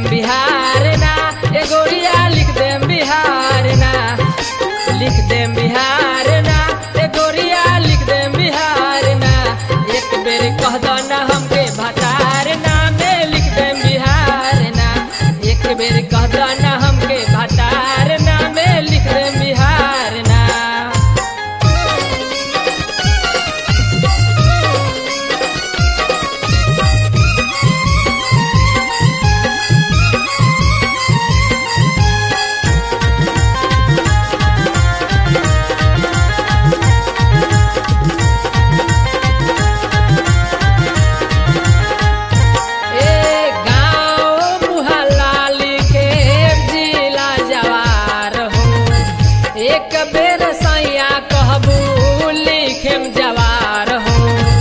देम बिहार ना ए गोरिया लिख देम बिहार ना लिख देम बिहार ना ए गोरिया लिख देम बिहार ना एक बेर कह दो ना हमके भतार ना में लिख देम बिहार ना एक बेर कह दो ना हमके भतार ना में लिख देम बिहार ना ए गाँव मुहल्ला लिखे जिला जवार हो एक बेर सैया कहबू लिखेम जवार हो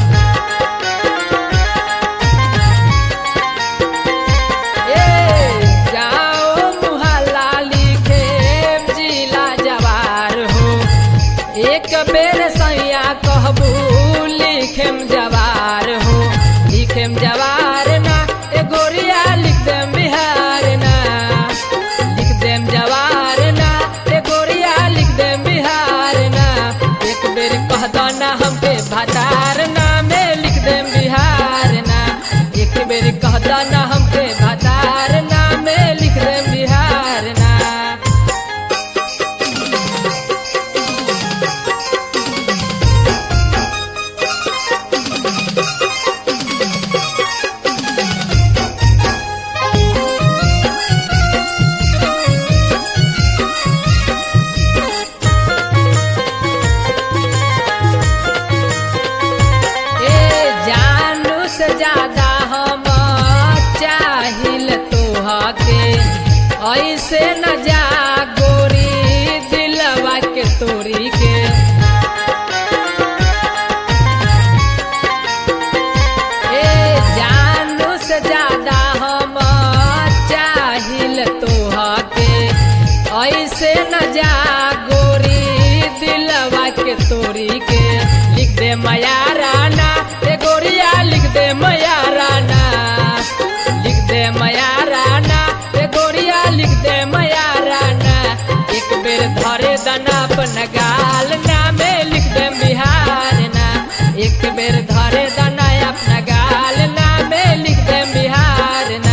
ए गाँव मुहल्ला लिखे जिला जवार हो एक बेर सैया कहबू लिखेम जवार हो लिखेम जवार ना ए गोरिया लिख देम बिहार ना लिख देम जवार ना ए गोरिया लिख देम बिहार ना एक बेर कह दो ना हमके भतार ना में लिख देम बिहार ना एक बेर कह दो ना हमके भतार ना में लिख देम बिहार ना ए जानू से ज्यादा हम चाहिल तोहके ऐसे न जा गोरी दिलवा के तोरी के ए जानू से ज्यादा हम चाहिल तोहके ऐसे न जा गोरी दिलवा के तोरी के लिख दे मया राना ए गोरिया लिख दे मया राना लिख दे मया राना ए गोरिया लिख दे मया राना एक बेर धरे दना अपन गाल ना में लिख दे बिहार ना एक बेर धरे दना अपना गाल ना में लिख दे बिहार ना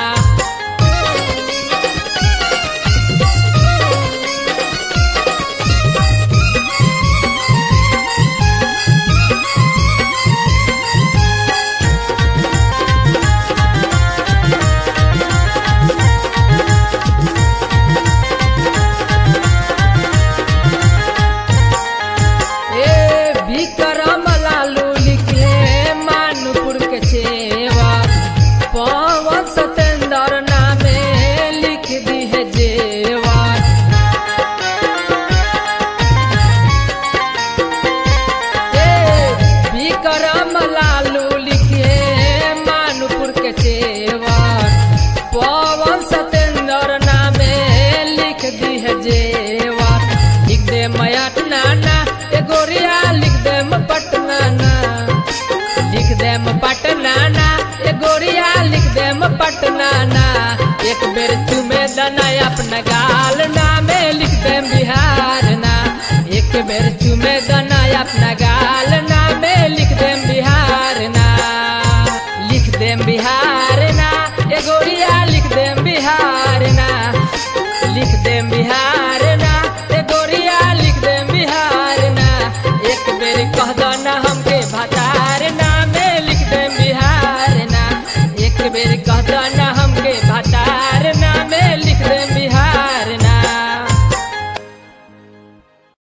ए विक्रम लालू लिखे मानपुर के छेवा पवन सतेंद्र नामे लिख दी है जेवा ए विक्रम लालू लिखे मानपुर के छेवा पवन सतेंद्र नामे लिख दी है जेवा लिख दे मयट नाना ए गोरिया लिख दे पटना ना लिख दे पटना ना ए गोरिया लिख दे पटना ना एक बेर चुमे दना अपना गाल ना में लिख दे बिहार ना एक बेर चुमे दना अपना गाल ना में लिख दे बिहार ना लिख दे बिहार ना ए गोरिया लिख दे बिहार